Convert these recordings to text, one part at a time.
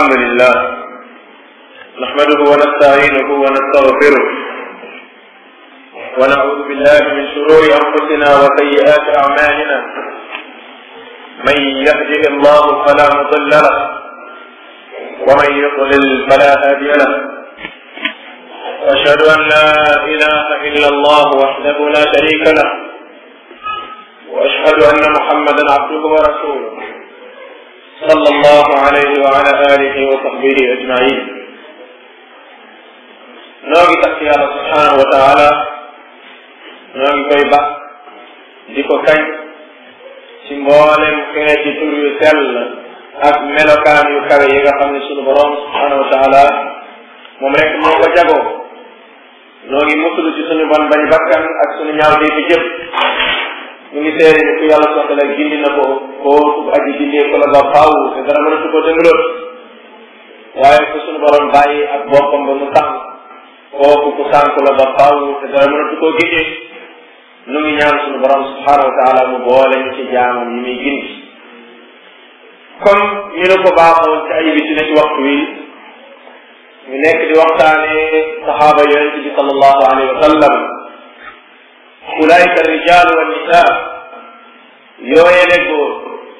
الحمد لله نحمده ونستعينه ونستغفره ونعوذ بالله من شرور أنفسنا وسيئات أعمالنا من يهده الله فلا مضل له ومن يضلل فلا هادي له واشهد ان لا اله الا الله وحده لا شريك له واشهد ان محمدا عبده ورسوله صلى الله عليه وعلى اله وصحبه اجمعين noo ngi tax yàlla subhanahu wa taala noo ngi koy bax di ko kañ ci mboolem xeeti tur yu sell ak melokaan yu kawe yi nga xam ne sunu borom subhanahu wa taala moom rek moo ko jagoo noo ngi musulu ci suñu bon bañ bakkan ak suñu ñaaw di fi jëf ñu ngi seede ni ku yàlla soxla gindi na ko kooku aji gindee ko la ba faaw te dara mënatu ko dëngaloot waaye ku suñu borom bàyyi ak boppam ba mu tànk kooku ku sànk la ba faaw te dara mënatu koo gindee nu ngi ñaan suñu borom subhanahu wa taala mu boole ñu ci jaamam yi muy gindi comme ñu ne ko baaxoon ci ay bi ci ne ci waxtu wi ñu nekk di waxtaane saxaaba yonente bi sallallahu alayhi wa sallam ulaika rijaalu wa nisaa yooyele góor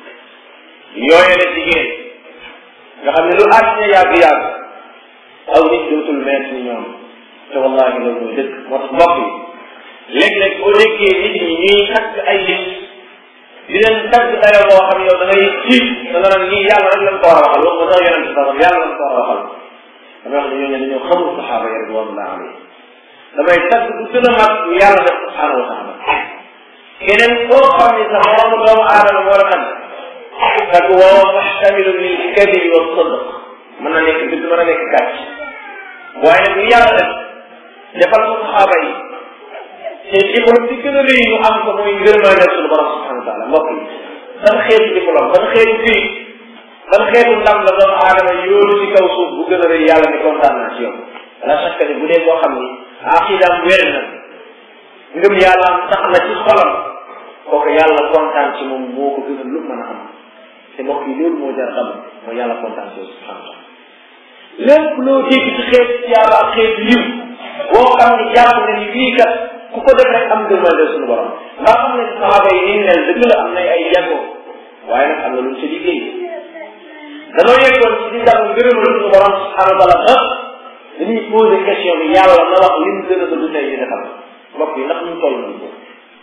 yooyele jigéen nga xam ne lu àddina yàgg-yàgg aw nit dootul meet ni ñoom te wallahi loolu mooy dëkk moo tax mbokk yi léeg-léeg boo déggee nit ñi ñuy tagg ay nit di leen tagg dayoo boo xam ne yow da ngay tiit da nga naan ñii yàlla rek lañ ko war a waxal waxuma sax yonente sax yàlla lañ ko war a waxal damay wax ne ñooñu dañoo xamul saxaaba yi ridwanullah alayhi damay tagg bu gën a mag yàlla def subhanahu wa taala keneen koo xam ne sax moromu doomu aadama moo la tagg tagg woo maxtamilun lil kadibi wa sadq mën na nekk dëgg mën na nekk gàcc waaye nag yàlla def defal ko saxaaba yi te diplôme bi gën a rëy ñu am ko mooy ngërmaande suñu borom subhanahu wa taala mbokk yi ban xeetu diplôme ban xeetu fii ban xeetu ndam la doomu aadama yóolu ci kaw suuf bu gën a rëy yàlla ni kontaan naa ci yow la chaque ni bu dee boo xam ni aqidaam wér na ngëm yàlla am sax na ci xolam kooku yàlla kontaan ci moom moo ko gën a lu mën a am te mbokk yi loolu moo jar xam mooy yàlla kontaan ci yow subhanahu wa taala lépp loo dégg ci xeet ci yàlla ak xeet yiw boo xam ni jàpp nga ni fii kat ku ko def rek am ngërmande suñu borom ndax xam ne saxaaba yi ni mel dëgg la am na ay jagoo waaye nag am na luñ ci liggéey danoo yeggoon ci di ndax ngërëmal suñu borom subhanahu wa taala ah dañuy posé question bi yàlla na wax li mu gën a bëgg tey ñu defal mbokk yi ndax ñu toll nañ ko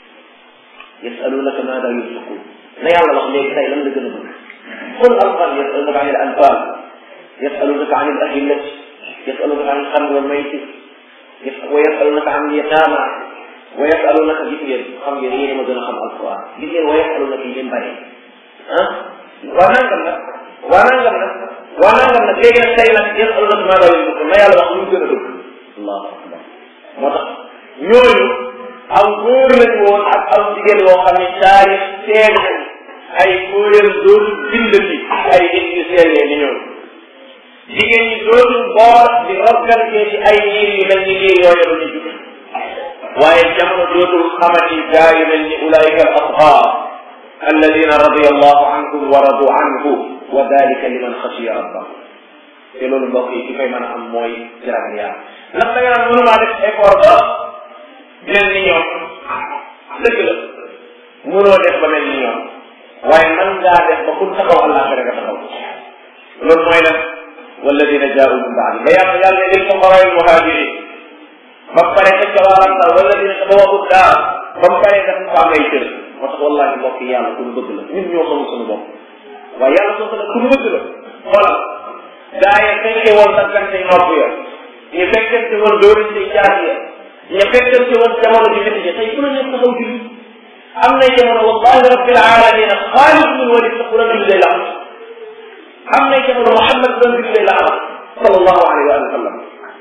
yasalunaka maada yunfiqun na yàlla wax léegi tey lan la gën a bëgg qul alquran yasalunaka an il anfal yasalunaka an il ahillati yasalunaka an il xamri wal mayti wa yasalunaka an il yataama wa yasalunaka gis ngeen xam ngeen yéen ma gën a xam alquran gis ngeen wa yasalunaka yi ngeen bari ah waa nangam nag waa nangam nag waa nangam nag léegi nag tey nag yasalunaka maada yunfiqun na yàlla wax lu mu gën a bëgg allahu akbar moo tax ñooñu aw góor lañu woon ak aw jigéen woo xam ne taarix seen ay góoram dootul bindati ay nit yu sellee ni ñoom jigéen ñi dootul boor di organiser ci ay niir yu mel ni niir yooyu la ñu jug waaye jamono dootul xamati gaa yu mel ni ulaika al asxaar alladina radia allahu anhum wa radu anhu wa dalika liman xasiya rabbahu te loolu mbokk yi ki koy mën a am mooy jiragal yàlla ndax da nga naan mënumaa def effort ba mel ni ñoom dëgg la mënoo def ba mel ni ñoom waaye man ngaa def ba kun taxaw àllaaxira nga taxaw loolu mooy lan walladina jaau min baadi ba yàlla yàlla ne lil fuqaraa al muhajirin ba pare ca cawaarantal walladina tabawwa'u daar ba mu paree dafa ko am ay cër moo tax wallahi mbokk yi yàlla ku mu bëgg la ñun ñoo xamul suñu bopp waaye yàlla soo ko ne ku mu bëgg la xoolal gaa yi fekkee woon daggante nopp ya ñu fekkente woon dóorante jaas ya ñu fekkente woon jamono ji métti tey ku la ñu taxaw julli am na jamono wallahi rabbil alamin xaalid bin walid sax la julli lay laxat am na jamono Muhammad doon julli lay laxat sallallahu alayhi wa sallam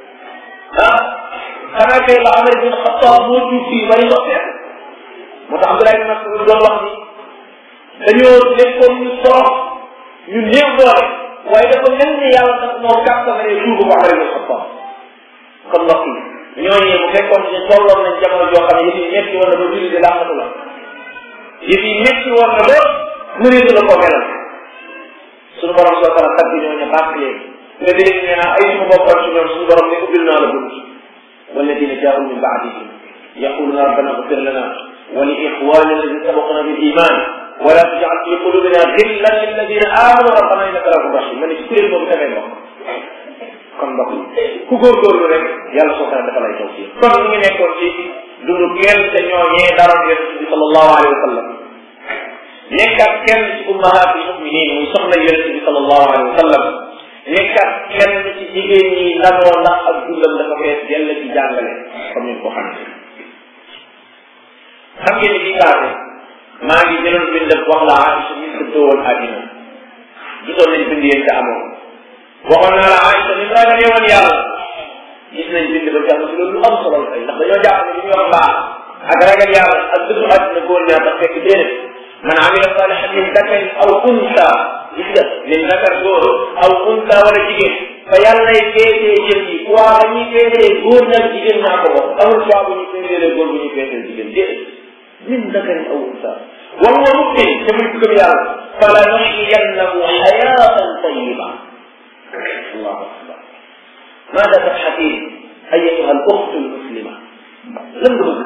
ah xanaa kay la Umar bin Xattaab moo jur fii bari soppeek moo tax Abdullah bin Mas'ud doon wax ni dañoo nekkoon ñu sorox ñu néew doole waaye dafa mel ni yàlla daf moo kàttanale tuubu ko Umar bin Xattaab kon mbokk yi ñooñu bu fekkoon ne tolloon nañ jamono joo xam ne yëf yi metti woon na ba julli di làqatu la yëf yi metti woon na ba mëneetu la koo melal suñu borom soo kala tagg ñooñu bàkk leen nga dégg nee naa ay suma bokkoon ci ñoom suñu borom ne ubbil naa la bunt walladina jaau min baadihim yaquluna rabbana ighfir lana wa li ixwanina alladina sabaquna bil iman wala tajal fi qulubina ghillan lilladina amanu rabbana innaka rahum rahim ma ne ci kuréel boobu dafay bokk kon mbokk ku góorgóorlu rek yàlla soo kana dafa lay taw ci kon ñu ngi nekkoon ci dundu kenn te ñooñee daroon yonent bi sallallahu alayhi wa sallam nekkat kenn ci ummahatul muminin muy soxna yonent bi sallallahu alayhi wa sallam nekkat kenn ci jigéen ñi ndanoo ndax ak dundam dafa fees yàlla ci jàngale comme ni ko xam xam ngeen ni bii paase maa ngi jëloon bind wax la Aïcha mi tëddoo woon àddina gisoon nañ bind yéen te amoon waxoon naa la Aïcha ni mu ragalee woon yàlla gis nañ bind ba jàpp si loolu lu am solo la tey ndax dañoo jàpp ne li ñuy wax baax ak ragal yàlla ak dëddu àddina góor ñaar tax fekk déedéet man amila salihan min dakarin aw unsa gis nga min dakar góor aw unsa wala jigéen fa yàlla lay féetee jëf yi waa ba ñuy féetee góor ñaar jigéen ñaa ko bokk amul fois bu ñuy féetee góor bu ñuy féetee jigéen déedéet min dakarin aw unsa wa huwa mu'min te muy gëm yàlla fala nuhyiyannahu hayatan tayyiba allahu akbar ماذا تبحثين أيتها الأخت المسلمة لم تبقى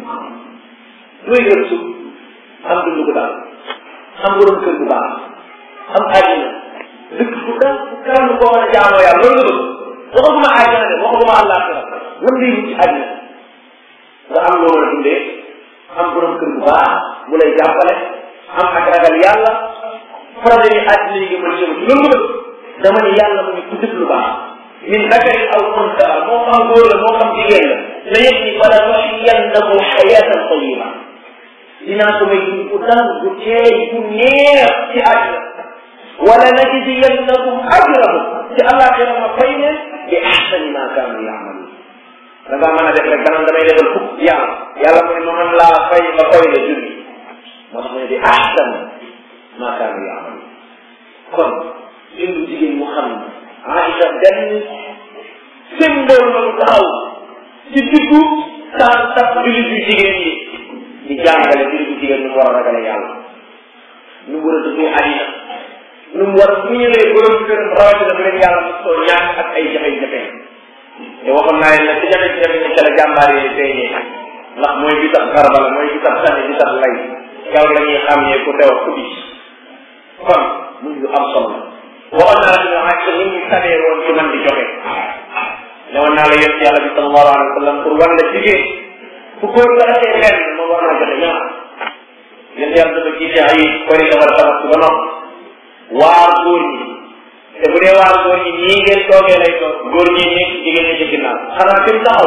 لوي يرسو am dund gu daal am borom kër gu baax am àjjana dëkk fu ka fu kan koo mën a jaamoo yàlla loolu nga bëgg waxaguma àjjana de waxaguma àllaaxira lan ngay wut ci àjjana nga am loo mën a dundee am borom kër gu baax bu lay jàppale am ak ragal yàlla problème yi àddina yi nga mën a jëm ci loolu nga bëgg dama ne yàlla mu ngi ku def lu baax min dakari aw unsa moo xam góor la moo xam jigéen la na yëg ni fala nuhyiyannahu hayatan tayiba dinaa ko may dund bu dal bu teey bu neex ci àddina wala najziyannahum ajrahum ci àllaaxira ma fay leen bi ahsani ma kaanu yaamaluun da ngaa mën a def rek danaan damay defal fukk yàlla yàlla mu ne ma mën laa fay ba fay la junni moo tax mu ne bi ahsan ma kaanu yaamaluun kon dundu jigéen mu xam ne Aïcha benn symbole la mu taxaw ci diggu saa sax jullit yu jigéen yi di jàngale jullit yu jigéen nu mu war a ragale yàlla nu mu war a dëggoo àddina nu mu war a muñalee borom këram rawatina bu leen yàlla mosoo ñàkk ak ay jafe-jafe te waxoon naa leen nag ci jafe-jafe ni ca la jàmbaar yi feeñee ndax mooy bi tax xarbala mooy bi tax sànni bi tax lay yow la ñuy xam ne ku teew ku di kon muy lu am solo waxoon naa la ci ñoom ak ni ñu sabee woon ci man di joxe ne woon naa la yéen yàlla bi sallallahu alayhi wa sallam pour wan la jigéen fu góor nga defee benn moom war naa joxe ñaar yéen yàlla dafa jiite ay kori defar tabax ba noppi waar góor ñi te bu dee waar góor ñi ñii ngeen toogee lay toog góor ñi nekk jigéen ñi ci ginnaaw xanaa fi mu taxaw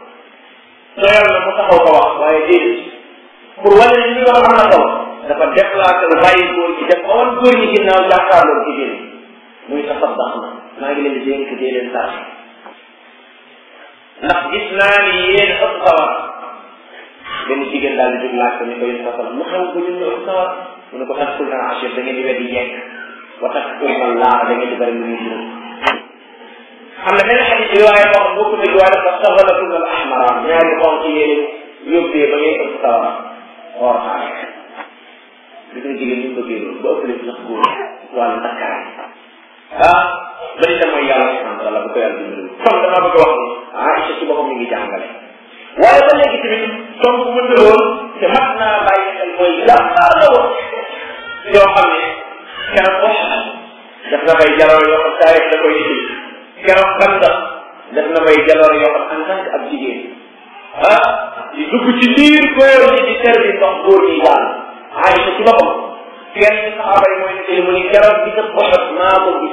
doyal na mu taxaw ko wax waaye déedéet pour wane ne li nga xam na taw dafa déplacé wu bàyyi góor ñi def ba wan góor ñi ginnaaw jàkkaarloo jigéen ñi muy tasaddax na maa ngi leen di dénk dee leen tax ndax gis naa ni yéen ëpp sawar benn jigéen daal di jóg laaj ko ni ko yéen sasala mu xew ba ñun ñu ëpp sawar mu ne ko tax kul naa achir da ngeen di weddi yekk wa tax kul na laa da ngeen di bëri lu muy juróom am na benn xadis riwaaya boo xam bokku dëgg waaye dafa saxalatul al ahmara ñaari xonq yéen yóbbee ba ngay ëpp sawar or xaar gis nga jigéen ñu bëggee loolu ba ëppale sax góor wàllu takkaay ah bari tam mooy yàlla subhanahu wa taala bu ko yàlla dimbali kon damaa bëgg wax ni Aïcha ci boppam mi ngi jàngale waaye ba léegi tamit tomb bu mënta woon te mat naa bàyyi xel mooy jàmbaar la woon yoo xam ne keroog wax def na bay jaloor yoo xam taarix da koy indi keroog Xandaq def na bay jaloor yoo xam en tant que ab jigéen ah di dugg ci biir góor ñi di servi ndox góor ñi daal Aïcha ci boppam kenn ci saxaaba yi mooy nettali mu ni keroog bi sa boxat maa ko gis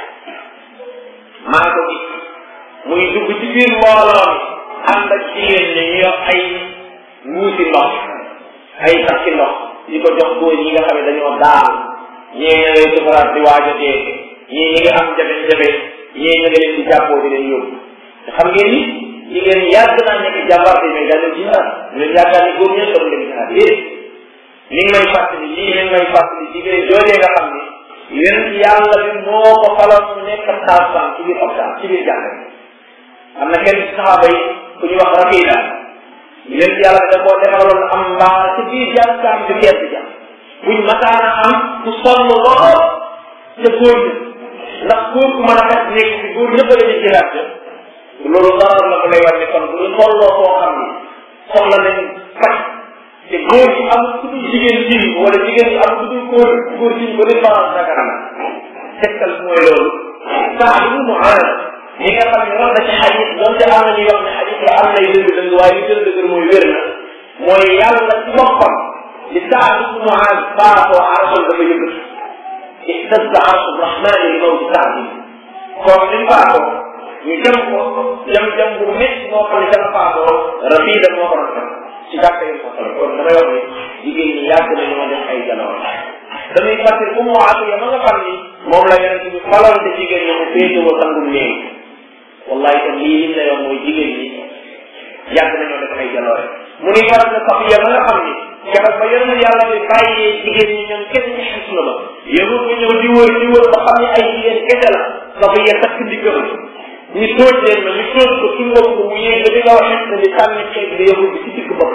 maa ko gis muy dugg ci biir mbooloo mi ànd ak jigéen ñi ñu yor ay muusi ndox ay takki ndox di ko jox góor ñi nga xam ne dañoo daal ñii ña ngay sukaraat di waaj a dee ñii ñi ngi am jafe-jafe ñii ña nga leen di jàppoo di leen yóbbu te xam ngeen ni jigéen yàgg naa nekk jàmbaar bi mais dañoo ci xaar ñu leen yaakaar ni góor ñee soxla leen xaar déedéet ni ngi may fàttali lii ni ngi may fàttali jigéen joojee nga xam ni yéen yàlla bi moo ko faloon mu nekk saasaan ci biir hôpital ci biir jàkka am na kenn ci saxaaba yi ku ñuy wax Rafiida yéen yàlla da koo defaloon am mbaa ci biir jàkkaam bi kenn ja buñ mataana am ku sonn lool te góor ñi ndax góor ku mën a xet nekk ci góor ñëpp la ñuy jëlaat loolu dara la ko lay war ni kon bu ñu tolloo koo xam ni soxla nañ faj te góor gi amul ku dul jigéen ji wala jigéen gi amul ku dul góor góor ji ba lépp balance Dakar na tegtal mooy loolu saa bi mu ànd ñi nga xam ne wax na ci xadis donte am na ñuy wax ne xadis la am nay dëgg dëgg waaye li gën a dëgër mooy wér na mooy yàlla ci boppam li saa bi mu ànd baatoo arsul dafa yëngatu ihtazza arsu rahmani li mawti saa bi kon li baatoo ñu jëm ko jëm jëm bu métti moo xam ne dafa faatoo rafida moo ko rafet ci gàtt yi ko xam kon damay wax ni jigéen ñi yàgg na ñoo def ay jaloor damay fàttali ummu atiya ma nga xam ni moom la yonent bi faloon te jigéen ñi mu féetewoo sangum néeg wallahi tam lii lim lay wax mooy jigéen ñi yàgg na ñoo def ay jaloore mu ni waral na safiya ma nga xam ni keroog ba yonent yàlla bi bàyyee jigéen ñi ñoom kese ci xis na ba yëngu ko ñëw di wër di wër ba xam ne ay jigéen kese la safiya takk ndiggam ñu tooj leen ma ñu tooj ko ci ngóob ko mu yéeg ba di nga wax ne di sànni xeet bi yëngu bi ci digg bopp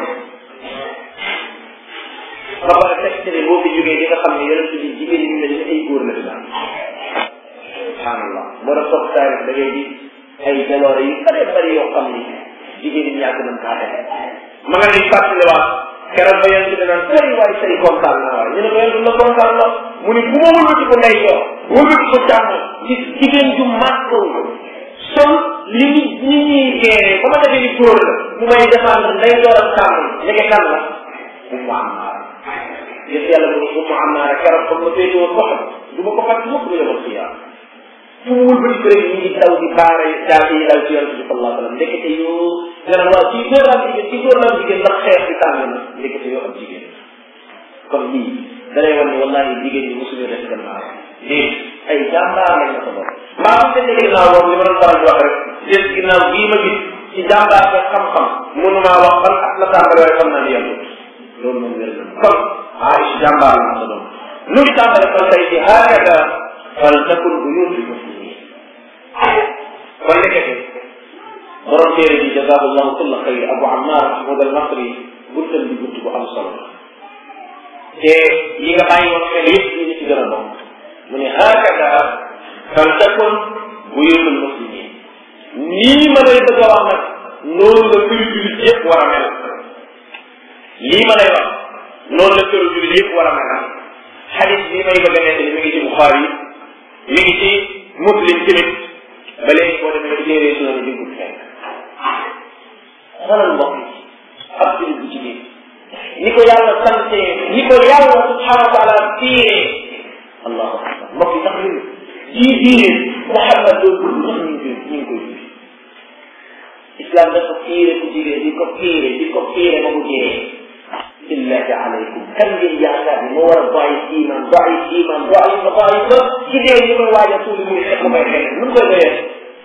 ba pare fekk ne boo fi jógee di nga xam ne yonent bi jigéen ñi mel ni ay góor la fi daan subhanallah moo tax toog taarix da ngay gis ay jaloore yu bëree bëri yoo xam ni jigéen ñi yàgg nañ kaa def ma nga lay fàttaliwaat keroog ba yonent bi naan tey waay tey kontaan naa waay ñu ne ko yonent la kontaan la mu ni bu ma wëlbati ko ndey joor wëlbati ko càmm gis jigéen ju màgg sol li ñu ñi ñuy géere ba ma defee ni góor la mu may défendre ndey joor ak càmm ndeke kan la ummu ammaar gis yàlla mu ni ummu ammaar keroog comme ma féete woon boppam du ma ko fàtte mukk du yomal xiyaam fu mu wëlbati ko rek ñu ngi daw di baare daal di daw ci yonent bi sallallahu alayhi wa sallam ndekete yoo nga naan waaw kii góor la am jigéen kii góor la am jigéen ndax xeex bi tàng na ndekete yoo am jigéen kon lii da lay wan ne wallahi jigéen ñi mosuñu def gannaaw léegi ay jàmbaar lañ la ko doon maa ngi leen di ginnaaw boobu li ma doon faral di wax rek des ginnaaw bii ma gis ci jàmbaar ba xam-xam mënumaa wax ban at la tàmbali waaye xam naa ni yàlla loolu moom wér na kon Aïcha jàmbaar la sa doon nu ngi tàmbale kon tey ci hakada fal takun buyutul muslimin kon nekkete borom téere bi jazahu llahu kulla xayr abu ammar mahmoud al masri buntam bi bunt bu am solo te yi nga bàyyi woon xel yëpp ñu ngi ci gën a bokk mu ne hakada fal takun buyutul muslimin nii ma lay bëgg a wax nag noonu la këru julit yëpp war a mel lii ma lay wax noonu la këru julit yëpp war a mel xadis bii may bëgg a nekk mi ngi ci Buxaari mi ngi ci Muslim tamit ba léegi boo demee ci téere sunan bi ko fekk xoolal mbokk yi ab julit bu jigéen ni ko yàlla sante ni ko yàlla subhanahu wa taala tiiree allahu akbar mbokk yi sax ñun jii diine Muhammad doo dul sax ñu ngi ñu ngi koy dund islam dafa tiire ku jigéen di ko tiire di ko tiire ba mu jee billahi alaykum kan ngeen yaakaar ni moo war a bàyyi iman bàyyi iman bàyyi ba bàyyi ba ci dee ñu koy waaj a tuuli muy xet may xet nu koy doyee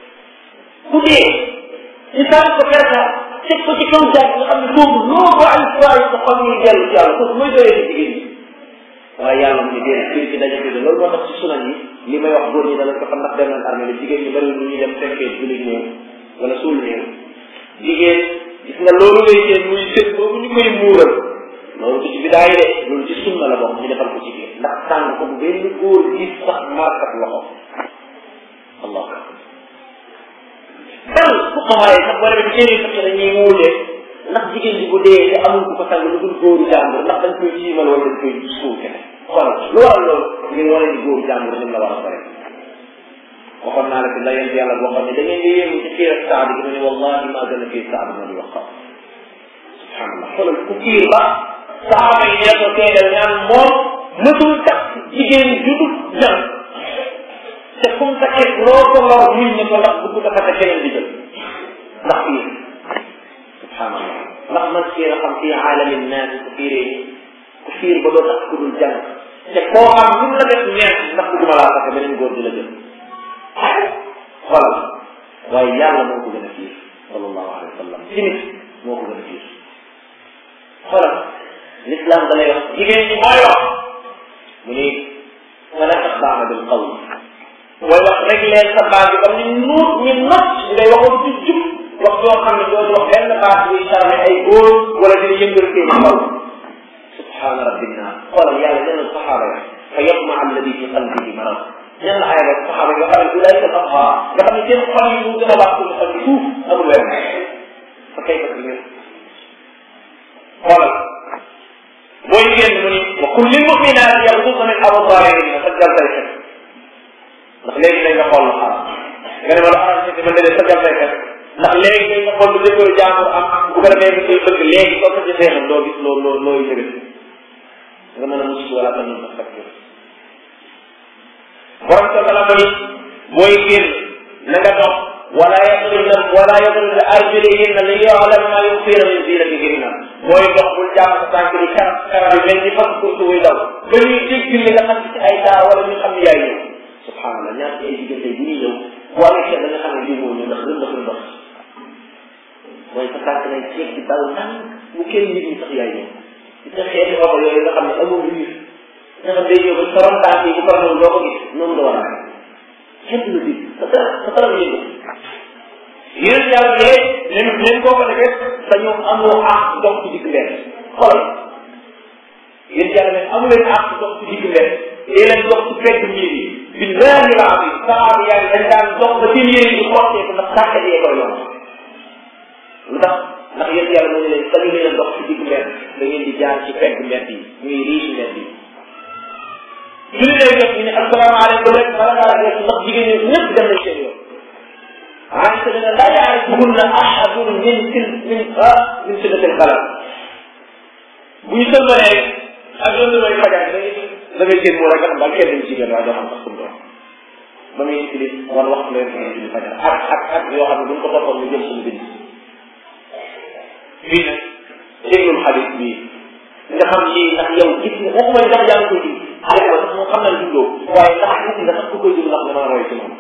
ku dee ñu sànni ko perta teg ko ci kaw jaag nga xam ne boobu loo bàyyi bàyyi sa xol muy dellu ci yàlla kooku mooy doyee ci jigéen ñi waaye yàlla mu ne dee kii ci daje bi loolu moo tax ci sunan yi li may wax góor ñi dala ko xam ndax dem nañ armée la jigéen ñi bëri lu ñuy dem fekkee jullit néew wala suul néew jigéen gis nga loolu ngay seen muy sët boobu ñu koy muural loolu du ci bidaay de loolu ci sunna la bokk ñu defal ko ci biir ndax tàng ko bu benn góor gis sax markat loxo allah dal fu xamaay sax boo demee téere fekk dañuy wuute ndax jigéen ji bu dee te amul ku ko sang lu dul góoru jàmbur ndax dañ koy siimal wala dañ koy suul kene xoolal lu waral loolu ngir wane ni góoru jàmbur ni la war a bare waxoon naa la fi la yent yàlla boo xam ne da ngeen di yéemu ci fiir ak saad gi mu ne wallahi maa gën a fiir saad ma di wax xam subhanallah xoolal ku fiir ba saaba yi ñee ko teedal ñaan moom mësul tax jigéen judul jàng te fu mu takkee loo ko lor muñ ne ko ndax bu ko dafa keneen di jël ndax fiir subhanallah ndax man fiir a xam fii aalami naas ku fiiree ku fiir ba doo tax ku dul jàng te koo xam lu la def neex ndax bëgguma laa takk beneen góor di la jël xoolal waaye yàlla moo ko gën a fiir sallallahu alayhi wa sallam ci nit moo ko gën a fiir xoolal l'islam da lay wax jigéen ñi mooy wax mu ni wala taxdaana bil qawl mooy wax rek leen sa baat bi comme ni nuut ñi not di lay waxoon ci jub wax joo xam ne doo wax benn baat buy charme ay góor wala dina yëngal seen xaw subhaana rabbina xoolal yàlla nee na saxaaba ya fa yatma alladi fi qalbihi marad ñan la ay rek saxaaba nga xam ne du lay sa nga xam ne seen xol yi mu gën a baax suñu xol yi suuf amul weer fa kay fa ñun xoolal booy génn mu ni wa kulli mu'minaat yaxdudna min absaarihinna sajjal say xet ndax léegi dañ nga xool lu xaram nga ne ma la xaram si ma ne sajjal say xet ndax léegi dañ nga xool lu jëkkëru jaamur am bu ko defee nga koy bëgg léegi soo ko jëfee xam doo gis loo loo looy jëgal nga mën a mucc wala tamit nga fekk borom sa bala mu ni booy génn na nga dox wala yadribna wala yadribna arjulihinna li yu'lam ma yukhfina min zinatihinna booy dox bul jàpp sa tànk di karab karab yi mel ni fas kurtu wuy daw ba ñuy dégg li nga xam ci ay daa wala ñu xam ne yaay ñëw subhanallah ñaar ci ay diggante bu ñuy ñëw boo nekkee da nga xam ne lii moo ñëw ndax rënd dafa ndox mooy sa tànk nay ceeb di dal ndànk bu kenn nit ñi sax yaay ñëw ci sa xeeti oto yooyu nga xam ne amul riir nga xam day ñëw ba sa ron tànk yi bu ko noonu doo ko gis noonu la war a xeet la bi sa dara sa dara yëngu yéen yàlla ne leen leen koo ko defee dañoo amoo àq dox ci digg mbedd xoolal yéen yàlla ne amu leen àq dox ci digg mbedd dee leen dox ci fekk miir yi billahi la am saxaaba yaa ngi dañ daan dox ba seen yére yi xottee ko ndax sàkkat yee koy yomb lu tax ndax yéen yàlla moo ne leen sañu leen dox ci digg mbedd da ngeen di jaar ci fekk mbedd yi muy riche mbedd yi julli lay def ñu ne asalaamaaleykum rek bala ngaa def ndax jigéen ñi ñëpp dem nañ seen yoon Aïcha dana laa yaarifuhunna ahadun min sil min ah min siddatil xalaat bu ñu sëlmalee ak loolu mooy fajar da ngay da ngay seen moo rek nga xam daal kenn ci jigéen waa doo xam sax kum doon ba muy utilis wala waxtu leen ko julli fajar ak ak ak yoo xam ne bu ñu ko toppoon ñu jël suñu bind fii nag déglul xadis bii nga xam lii ndax yow gis nga waxuma ndax yaa ngi koy dund xale ba sax moom xam naa juddoo waaye ndax gis nga sax ku koy dund ndax dama roy ci moom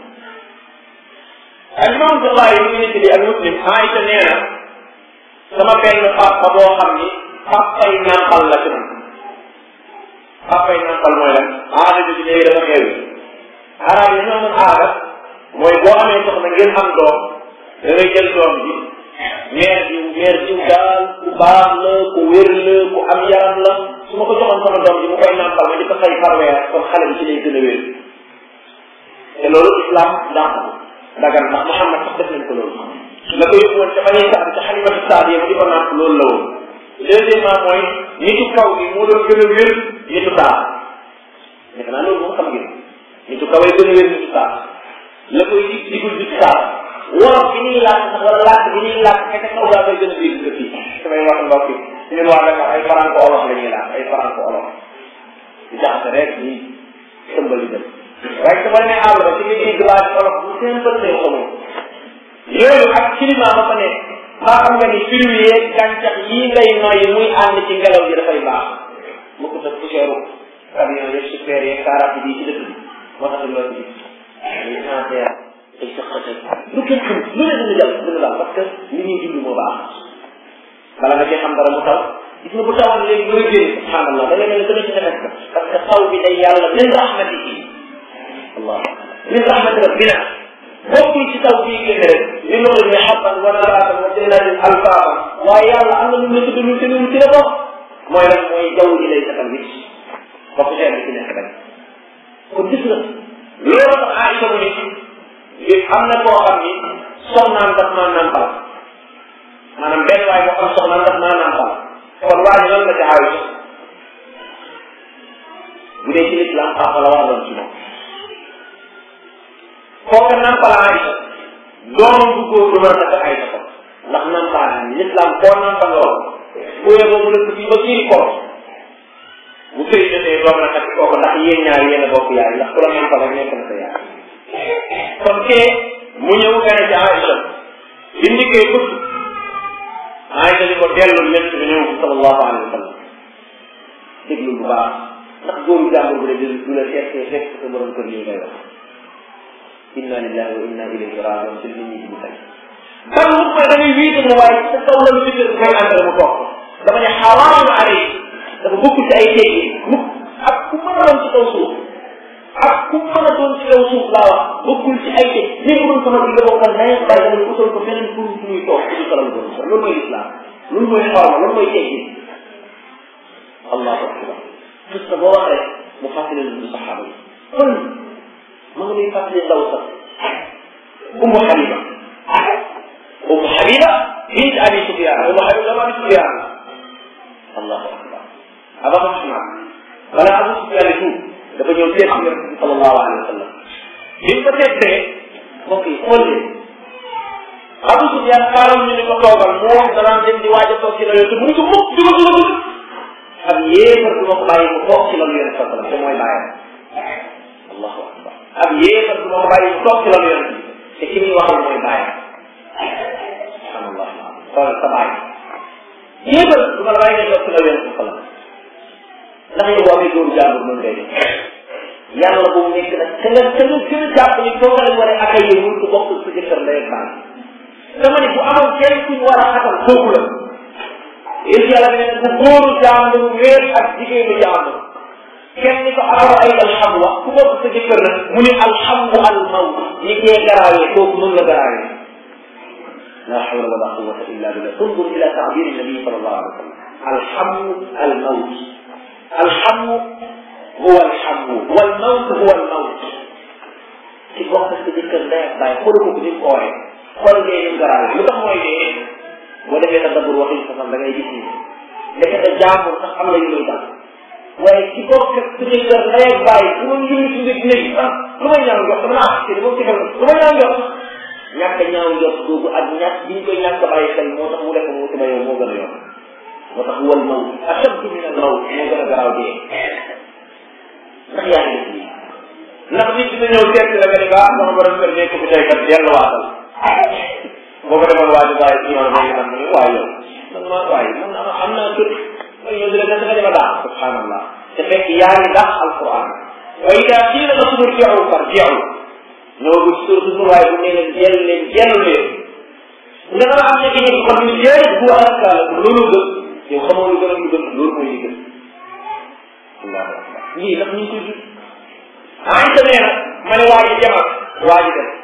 al imam Buxaari mi ngi nekk di ak muslim Aïcha nee na sama benn papa boo xam ni papay nàmpal la ci man papay nàmpal mooy lan aada bi léegi dafa xew arab yi ñoo mën aada mooy boo amee soxna ngeen am doom da ngay jël doom bi meer jiw meer jiw daal ku baax la ku wér la ku am yaram la su ma ko joxoon sama doom ji mu koy nàmpal ma di ko fay par weer kon xale bi ci lay gën a wér te loolu islam dàq ko dagan ndax Muhammad sax def nañ ko loolu la ko yóbbu woon ca bañuy sax ca xalimatu saad yi di ko nàmp loolu la woon deuxièmement mooy nitu kaw gi moo doon gën a wér nitu taar defe naa loolu moom xam ngeen nitu kaw yi gën a wér nitu taar la koy dig digul di taar wolof bi ñuy laaj sax wala laaj bi ñuy laaj fekk kaw gaa koy gën a dégg que fii samay wax mbokk yi ñun waa Dakar ay franco olof la ñuy laaj ay franco olof di jaxase rek ñi tëmbali dem waaye su ma nee àll ba ci ngay dégg laaj olof bu simple te xamoo yooyu ak climat ba fa nekk maa xam nga ni fruits yeeg gàncax yii ngay noyyi muy ànd ci ngelaw yi dafay baax mu ko def poussière camion yeeg super yeeg kaaraat yi ci dëkk bi moo tax loolu ci ay cancer ay sëqate lu kenn xam lu ne dina jàll dina daal parce que li ñuy dund moo baax bala nga cee xam dara mu taw gis nga bu tawoon léegi looy génn subhanallah da ngay mel ne dana ci tefes ka parce que taw bi day yàlla min rahmatihi allah min rahmati rabbina bokkul ci taw bii génn rek li loolu ne xabban wa nabaatan wa jannatin alfaafa waaye yàlla am na lu la tudd lu te lu ci la bokk mooy lan mooy jaww ji lay setal wicc bokk cher bi ci nekk rek kon gis nga loolu tax Aïcha mu ni am na koo xam ni soxnaam daf maa nampal maanaam benn waay boo xam soxnaam daf maa nampal kon waa ji lan la ci Aïcha bu dee ci l'islam papa la war a doon ci moom kooka nampal Aïcha doomam bu góor du mën a takk Aïcha ko ndax nampal l'islam koo nampal lool bu yeboo mu dëkk fii ba kii ko bu sëy jotee doom na takk kooku ndax yéen ñaar yéen a bokk yaay ndax ku la nampal rek nekk na sa yaay kon kee mu ñëw gane ci Aïcha bi ndikkee bëgg Aïcha di ko dellu lépp bi ñëw sallallahu alayhi wa sallam déglu bu baax ndax góoru jàmbur bu dee du la seet fekk sa borom kër lii ngay wax inna lillahi wa inna ilayhi rajiun ci nit ñi di tey ban mu koy da ngay wiite mu waaye sa kaw la lu ci kër koy àndal mu toog dafa ne xaraamu alay dafa bokk ci ay teggi mu ak ku mën a doon ci kaw suuf ak ku mën a doon ci kaw suuf laa wax bokkul ci ay teg même bu doon sama bi nga bokkal nay bàyyi dama utal ko feneen pour fu muy toog ci kalal ko loolu mooy islam loolu mooy xorma loolu mooy teggi allahu akbar gis nga boo waxee mu fàttali lu saxaaba yi kon ma nga nuy fàttali ndaw sax Ummu Habiba Ummu Habiba bint Abi Sufyan Ummu Habiba dama Abi Sufyan allahu akbar aba Usman wala Abu Sufyan tuub dafa ñëw seet si yonent bi sallallahu alayhi wa sallam bi mu ko seetee mbokk yi xool leen Abu Sufyan xaaral ñu ni ko toogal mu wax danaan dem di waaj a toog ci la yonent mu ni ko mukk dugal dugal dugal ab yéefar du ma ko bàyyi mu toog ci la yonent sallallahu alayhi wa sallam te mooy bàyyam allahu akbar ab yéefar du ma ko bàyyi mu toog ci la yonent bi te ki muy waxal mooy bàyyam subhanallah xool sa bàyyi yéefar du ma la bàyyi nga toog ci la yonent sallallahu alayhi wa sallam ndax yow boo amee góoru jàmbur noonu ngay def yàlla boobu nekk nag te nga te nga gën a jàpp ni foo nga war a accueillir wul ko bokk sa jëkkër ndey ak baay dama ne bu amoon kenn kuñ war a xatal kooku la yéen yàlla ne bu góoru jàmbur wéer ak jigéenu jàmbur kenn ni ko aaro ay alxamu wax ku bokk sa jëkkër nag mu ne alxamu al mawt ñi kee garaawee kooku noonu la garaawee la hawla wala quwwata illa billah undur ila taabiri nabi sallallahu alayhi wa sallam alxamu al mawt alxamu huwa alxamu wal mawt huwa al mawt ci bokk sa jëkkër ndey ak baay xoolu ko ni mu ooyee xool dee ni mu garaawee lu tax mooy dee boo defee tadabbur waxin sa da ngay gis ni ndekete jàmbur sax am na yu muy dal waaye ci bokk sa jëkkër ndey ak baay su ma njëriñ si nga léegi ah lu may ñaaw njort dama naa ci moom ci xel lu may ñaaw njort ñàkk ñaaw njort googu ak ñàkk bi ñu koy ñàkk bàyyi xel moo tax mu def mu sama yow moo gën a yomb moo tax wal mawt ashaddu min al mawt moo gën a garaaw dee ndax yaa ngi def lii ndax nit dina ñëw seet la nga ne ah sama borom kër nekk fi tey kat delluwaatal boo ko demoon waa ji bàyyi ci yoon boobu tam ne waaye yow man maa waaye man am naa kër man yow dina def nga dema daax subhanallah te fekk yaa ngi daax alquran wa ida qiila lakum irji'u farji'u ñëwagul surtout nu waaye bu ne leen jël leen jël leen nga dama am nekk ñi kon ñu jël bu alkaala loolu gën yow xamoo lu gën a lu gën loolu mooy li gën allahu akbar lii ndax ñu ngi koy gis ah it nee na ma ne waa ji jamal waa ji dem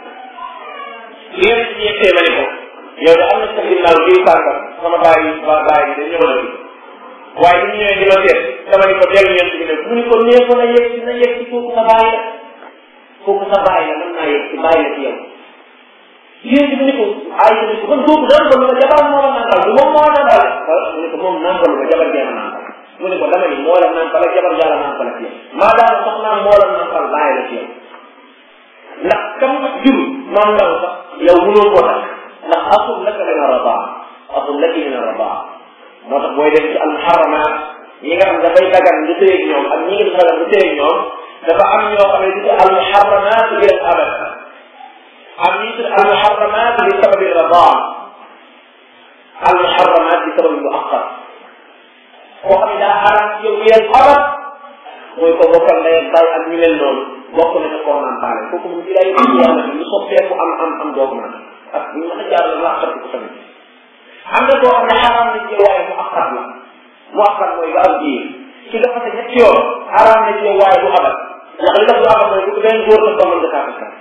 li nga ci ñettee ma ne ko yow de am na sa ginnaaw jiw sàngam sama bàyyi ba bàyyi de ñëw na fi waaye bu ñu ñëwee di la seet dama ni ko dellu ñeent bi ne mu ni ko nee ko na yegg si na yegg si kooku sa bàyyi la kooku sa bàyyi la mën naa yegg si bàyyi la ci yow yéen bi ni ko ay ni ko man kooku daan ko lu ma jabar moo la nàmpal du moom moo nàmpal mu ne ko moom nàmpal ma jabar jee ma nàmpal mu ne ko dama ni moo la nàmpal ak jabar jaa la nàmpal ak yow maa daal sax naa moo la nàmpal bàyyi la ci yow ndax kam jur maam ndaw sax yow mënoo koo tax ndax asul laka min arabaa asul laki min arabaa moo tax booy dem ci almuharramaat ñi nga xam dafay dagan nga tëyeeg ñoom ak ñi nga dagan nga tëyeeg ñoom dafa am ñoo xam ne di almuharramaat ila abad am ñi tudd almuharramaat li sababi rabaa almuharramaat li sababi muaxar koo xam ne daa xaraam ci yow ila abad mooy ko bokkal ndey ak baay ak ñu mel noonu bokk na ca koo naan baale kooku moom bii daay yàlla lu soppeeku am am am doogu naan ak ñu mën a jaar la laa ko tamit am na koo xam ne xaraam na ci waaye mu akkat la mu akkat mooy ba am jiir ki dafa sa ñetti yoon xaraam na ci waaye bu abat ndax li tax du abat mooy bu benn góor la dogal nga kaa takk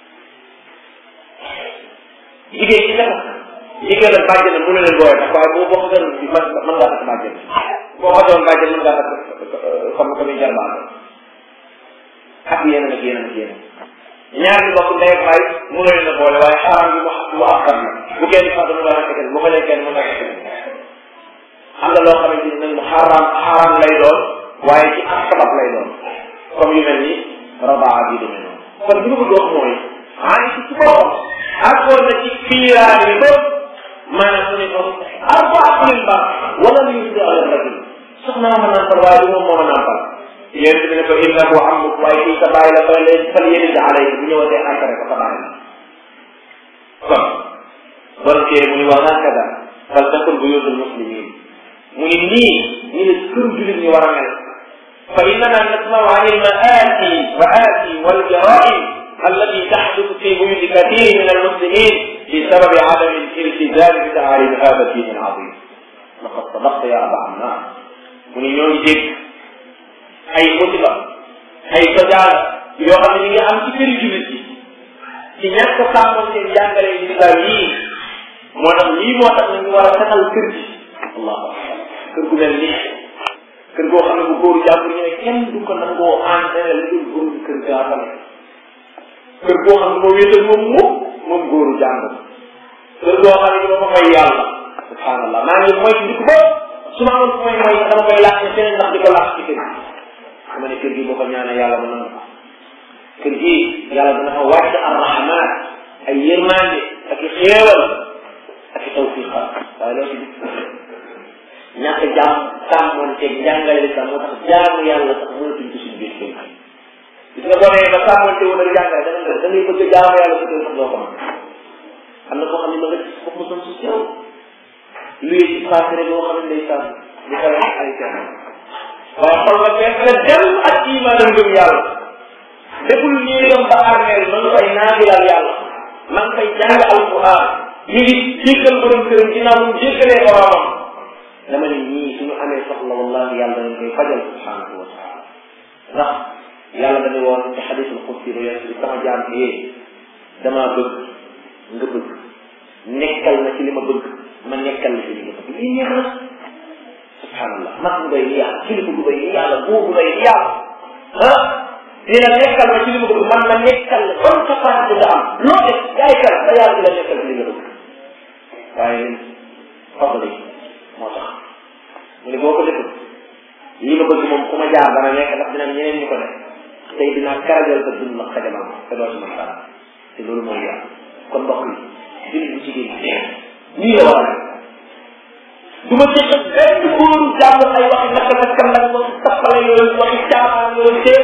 jigéen ci dafa jigéen ak bàjjen na mënu leen booye tax waaye boo bokk gën bi mën mën ngaa takk bàjjen boo ko doon bàjjen mën ngaa takk comme ko muy jarbaat ak yeneen ak yeneen ak yeneen ñaar ñi bokk ndey ak baay mënu leen a boole waaye xaraam bi mu mu akkat la bu kenn sax dama la kenn bu ko lee kenn mën na kenn am na loo xamante ni nag mu xaraam xaraam lay doon waaye ci ak sabab lay doon comme yu mel ni rabaa bi demee noonu kon li ma bëgg wax mooy ani ci ci boppam accord na ci fiiraar yi ba maanaam mu ne ko arbaat lil ba wala lu yusdi ala rajul soxna ma nàmpal waaye du moom moo ma nàmpal yéen bi ne ko innahu amuk waaye kii sa bàyyi la fa leen fal yéen di alayhi bu ñëwatee encadré ko sa bàyyi la kon bon kee mu ni wa hakada fal takun buyutul muslimin mu ni nii ñu ne kër julit ñi war a mel fa innana nasmau an ilmaati wa aati waljara'im allati taxdutu fi buyuti kathiri min almuslimin بسبب عدم الالتزام بتعاليم هذا الدين العظيم لقد صدقت يا ابا عمار mu ni ñoo ngi dégg ay musiba ay sojaal yoo xam ne ñu ngi am ci këri jullit yi ci ñàkk sàmmoon seen jàngale yi lislaam yii moo tax lii moo tax nañu war a setal kër gi allahu akbar kër gu mel nii kër goo xam ne bu góoru jàmbur ñu ne kenn du ko nangoo entraîné lu dul góoru kër gaa fa nekk kër boo xam ne moo wéetal moom moom moom góoru jàng kër boo xam ne dama may yàlla subhanallah maa ngi mooy di ko ba su ma amoon mooy mooy dama koy laaj ci feneen ndax di ko laaj ci kër gi xam ne kër gi boo ko ñaanee yàlla mu nangu ko kër gi yàlla dana fa wàcc arrahman ay yërmande ak i xéewal ak i tawfiqat waaye loo ci ñàkk jaam sàmmonteeg njàngale lislam moo tax jaamu yàlla sax mënatuñ ko suñu biir kër gis nga boo nee ba sàmmonte woon ak jàngale da nga da ngay bëgg a jaamu yàlla sa kër sax doo ko mën am na koo xam ne ma nga gis foofu mosoon su sew luy ci passé rek boo xam ne day sàmm di ko ay ay kenn waaye xol ba fees na dem ak iman ak ngëm yàlla deful ñuy dem ba armeel ma nga fay naafilaal yàlla ma nga fay jàng alquran ñu ngi jéggal borom këram ginnaaw mu jéggalee boromam dama ne ñii suñu amee soxla wallahi yàlla dañ koy fajal subhanahu wa taala ndax yàlla dañuy woon ci xadisul xudsi ba yonent bi sama jaam bi yee damaa bëgg nga bëgg nekkal na ci li ma bëgg ma nekkal na ci li nga bëgg lii neex na subhanallah mag bu doy ni yàlla kilifa bu doy ni yàlla buur bu doy ni yàlla ah dina nekkal na ci li ma bëgg man ma nekkal la bonne capacité nga am loo def yaay kal ba yàlla di la nekkal ci li nga bëgg waaye leen fadli moo tax mu ne boo ko deful li ma bëgg moom ku ma jaar dana nekk ndax dina ñeneen ñu ko def tey dinaa karajal sa dund nag xajamal ma te doo ci mën dara te loolu mooy yàlla kon mbokk yi jullit bu jigéen ñi nii la war a du ma jëkk benn góoru jàng ay waxi naka naka nag waxi tappale yooyu waxi caaxaan yooyu tee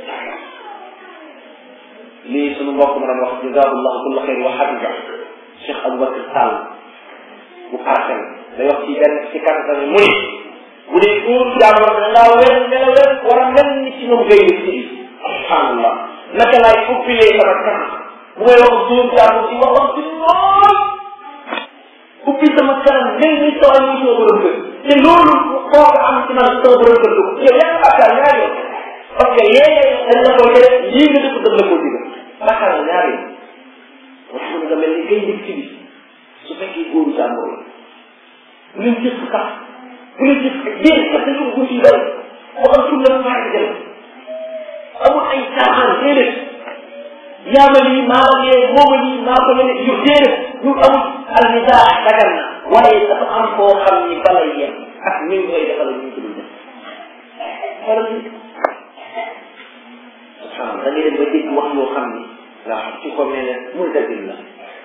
lii sunu mbokk ma doon wax jazaahullahu kulla xeyr wa xafiza Cheikh Aboubacar Sall bu parcelle day wax ci benn ci kàttan mu ni bu dee góor jàmbur da ngaa wen mel wen war a mel ni ci moom ngay ci subhanallah naka laay ubbilee sama kanam bu may wax góor jàmbur ci wax wax ci lool ubbi sama kanam mel ni soo ñu soo borom kër te loolu koo ko am ci man soo borom kër dugg yow yaa ngi bàkkaar ñaar yoon parce que yee dañ la ko def lii nga def dañ la ko digal bàkkaar la ñaar yoon wax nga mel ni kay njëkk ci bi su fekkee góoru jàmbur la bu leen jëf sax bu leen jëf yéen sax dañu ko ci bëri boo am suñu la maa ngi dem amul ay caaxaan déedéet yaa ma lii maa ma lee moo ma lii maa ko lene yu déedéet ñu amul almisaa dagan na waaye dafa am koo xam ni balay yem ak ni ñu koy defal ñu ko dul def xoolal ni subhanallah da ngay dem ba dégg wax yoo xam ni waaw ci ko mel ne muy dëgg la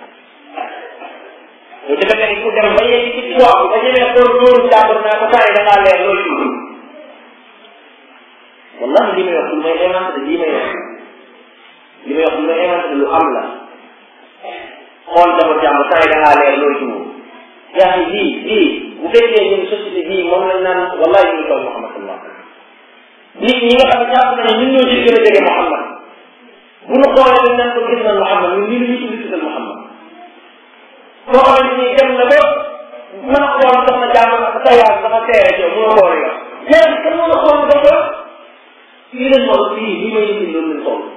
yow dafa mel ni ku dem ba yegg ci waaw ba ñemee doon dóoru jàmbur naa ko saa yi da ngaa leer loolu ci wallahi li may wax lu may inventé lii may wax li may wax lu may inventé lu am la xool dama jàmbur saa yi da ngaa leer loolu ci moom yaa ngi lii lii bu fekkee ñun société bii moom lañ naan wallahi ñu ngi toog Muhammadullah nit ñi nga xam ne jàpp nañu ñun ñoo ci gën a jege Muhammad bu nu xoolee dañ naan ko gis na Muhammad ñun lii la ñuy tudd tuddal Muhammad boo xamante ni dem na ba mën a xool sax na jàmm ak sa yaay dafa teere ci yow mën a xool yow léegi kan mën a xool dafa fii lañ toll fii lii may indi loolu lañ toll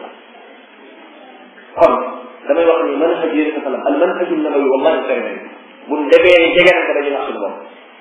kon damay wax ni mën a xëj yéen sa salam al man xëjul na may wallahi sori bu demee ni jege na ko dañuy nax suñu bopp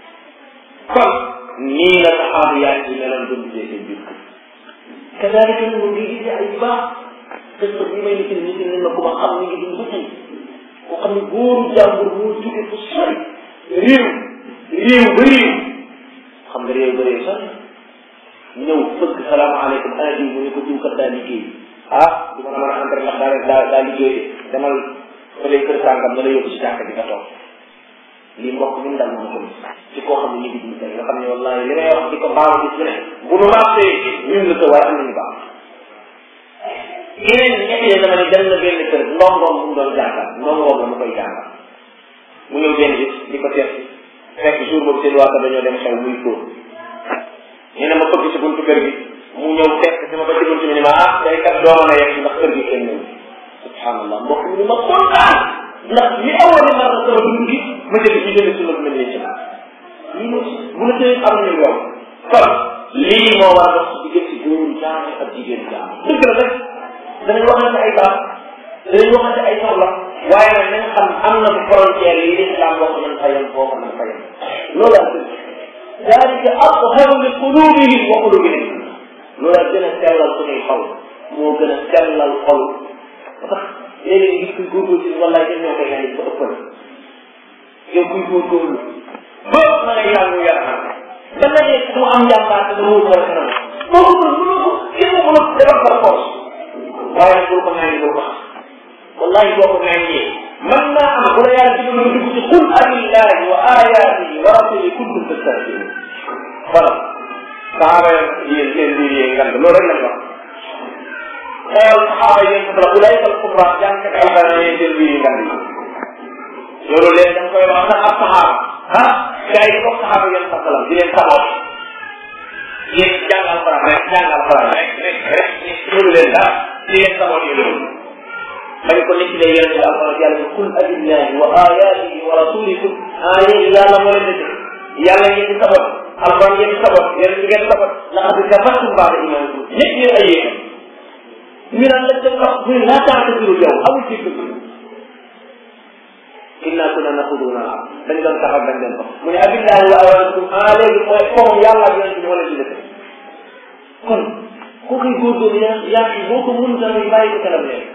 kon nii la saxaabu yaay yi meloon doon gisee seen biir kër kadalika nag mu ngi gisee ay baax qissa bi may nit ñi nit na ku ma xam ni ngi dund ba tey koo xam ne góoru jàmbur moo jóge fu sori réew réew ba réew xam nga réew ba réew sori ñëw fëgg salaamaaleykum ana diw mu ne ko diw kat daa liggéey ah du ma la mën a entrer ndax daa daa daa liggéey de demal fële kër sàngam na la yóbbu si jàkk bi nga toog lii mbokk mi dal moom ko ci koo xam ne ñu ngi dund tey nga xam ne wallahi li may wax di ko baax gis ne bu nu marché ñun la ko waaye am nañu baax yeneen ñett yi dama ne dem na benn kër ndongoom bu mu doon jàngal ndongoom la mu koy jàngal mu ñëw benn bis di ko seet fekk jour boobu seen waa dañoo dem xew muy fóot nee na ma bëgg ci buntu kër gi mu ñëw fekk si ma ba ci buntu bi ni ma ah day kat doo mën a yegg ndax kër gi kenn ñëw subhanallah mbokk mi ni ma kontaan ndax li awoon ni mar na sama dund gi ma jël ci jënd sunna bi ma nee ci lii moom bu la tëye am nañu yow kon lii moo war a dox ci diggante góoru jaame ak jigéen jaame dëgg la rek danañ waxante ay baax danañ waxante ay soxla waaye nag nañ xam am na fi frontière yi l'islam boo ko mën fayal boo ko mën fayal loolu laa dëgg dalika atharu li qulubihim wa qulubihim loolu laa gën a sellal suñuy xol moo gën a sellal xol ba tax léeg-léeg gis kuy góorgóorlu ci wallaay dañ ñoo koy ñaan ba ëppal yow kuy góorgóorlu ba ma ngay yàlla yàlla da nga nekk mu am jàmbaar te mu wóor kanam boo ko mën mënoo ko kenn ko mën defal par force waaye nag bul ko ñaan bul ko xam wallahi boo ko ñaanee man naa am bu la yàlla digal nga dugg ci qul abillahi wa ayatihi wa rasulihi kuntum tastahzi'un voilà saxaaba yéen seen biir yee ngand loolu rek lañ wax xool saxaaba yéen sa la ulayka al kubra jàngkat alxuraan yéen seen biir yi ngand yi loolu leen da nga koy wax nag ab saxaaba ah gars yi ko saxaaba yéen sa salam di leen saboot yéen jàng alxuraan rek jàng alxuraan rek rek rek loolu leen dara di leen saboot yi loolu dañ ko nekk lay yonente bi alquran yàlla ne qul abillahi wa ayatihi wa rasulikum aaya yi yàlla moo leen dëgg yàlla ngeen di sabot alquran ngeen di sabot yonente ngeen sabot laqad kafartum baada imanikum ñëpp yéen ay yéen ñu naan lañ dem wax mu ne laa taatasiru yow amul ci dëgg inna kunna naxuduna am dañ doon taxaw dañ doon wax mu ne abillahi wa ayatikum ah léegi mooy comme yàlla ak yonente bi moo leen di dëgg kon koo koy góorgóorlu yaa yaa boo ko mun tamit bàyyi ko kanam leen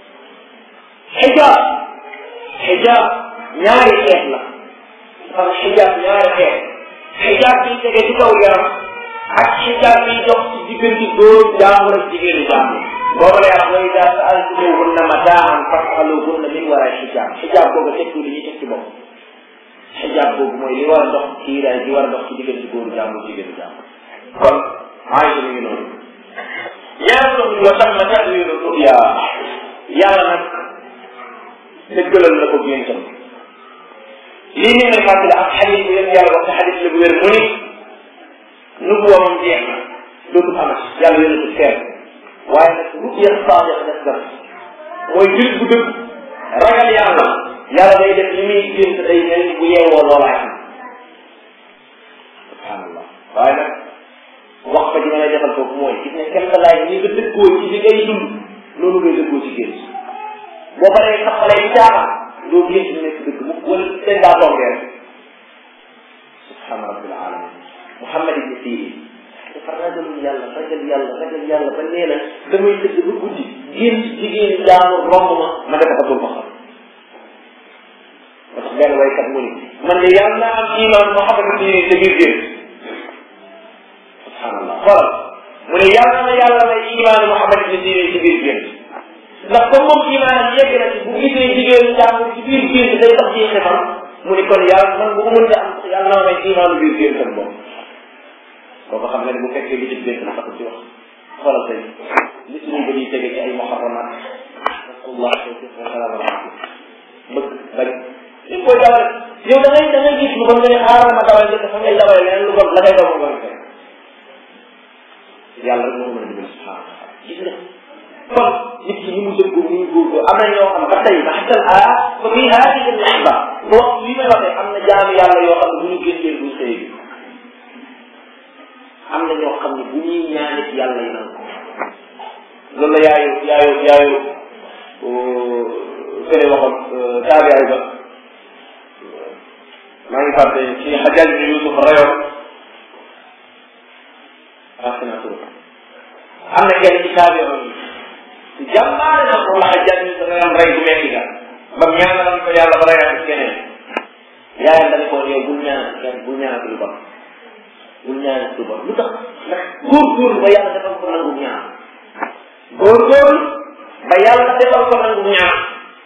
xijaab xijaab ñaari xeet la parce que xijaab ñaari xeet xijaab bi tege ci kaw yaram ak xijaab bi dox ci diggante góor jaamur ak jigéenu jaamur boobu lay wax wa ida saaltumuhunna mataan fasaluhunna min wara xijaab xijaab boobu tekki li ñuy teg ci bopp xijaab boobu mooy li war a dox kiiraay gi war a dox ci diggante góoru jaamur jigéenu jaamur kon Aïcha mi ngi noonu ñaar doom wa tamma tawilu ruya yàlla nag dëggalal la ko géntam lii nii may fàttali ak xadis bu yëpp yàlla wax te xadis la bu wér mu ni nubuwa moom jeex na dootul amati yàlla yónatu feer waaye nag ruya saadiq des na mooy julit bu dëgg ragal yàlla yàlla day def li muy gént day mel ni bu yeewoo loolaay am subhanallah waaye nag wax fa ji ma lay defal foofu mooy gis ne kenn laay ñi nga dëggoo ci li ngay dund loolu ngay dëggoo ci gént boo paree xaxalee yi caaxaan doo gént ñu nekk dëgg mu wala dañ daa tombee rek subhana rabbil alamin Muhammad ibn Sirin dafa ragal yàlla ragal yàlla ragal yàlla ba nee na damay tëdd ba guddi gént jigéen jaamu romb ma ma def ko ma xam parce que benn waykat mu ni man de yàlla naa am iman Muhammad ibn Sirin sa biir gént subhanallah xoolal mu ne yàlla na yàlla may iman Muhammad ibn Sirin si biir gént ndax comme moom imaanam yegg na ci bu gisee jigéenu jàmbur ci biir gént day tax ci xefam mu ni kon yàlla man bu ko mënta am yàlla na ma may imaanu biir gént ak moom kooku xam nga ne bu fekkee li ci gént na tax ci wax xoolal tey li suñu ba ñuy tege ci ay muharramat rasulullah tawfiq wa salaam ala bëgg bañ li koy dawal yow da ngay da ngay gis lu bon nga ne xaaral ma dawal njëkk fa ngay dawal leneen lu bon la ngay daw mo bon fekk yàlla rek moo ko mën a dimbali subhanahu wa taala gis nga kon nit ki ni mu dëggu ni mu góorgóor am na ñoo xam ba tey baxtal a ba fii haadihi lahba bu wax li may waxee am na jaamu yàlla yoo xam ne bu ñu génnee bu sëy bi am na ñoo xam ne bu ñuy ñaanit yàlla yi nan ko loolu la yaayu yaayu yaayu fële waxoon taabiyaay ba maa ngi fàtte ci xajaaj bi Yusuf rayoon raxina tur am na kenn ci taabiyaay yi jàmbaare na ko wax jàng sa nga rey bu metti ga ba ñaanal ko yàlla ba reyaat keneen yaayam dañ ko yow bul ñaan kenn bul ñaan lu bon bul ñaan lu bon lu tax ndax góorgóorlu ba yàlla defal ko nangu ñaan góorgóorlu ba yàlla defal ko nangu ñaan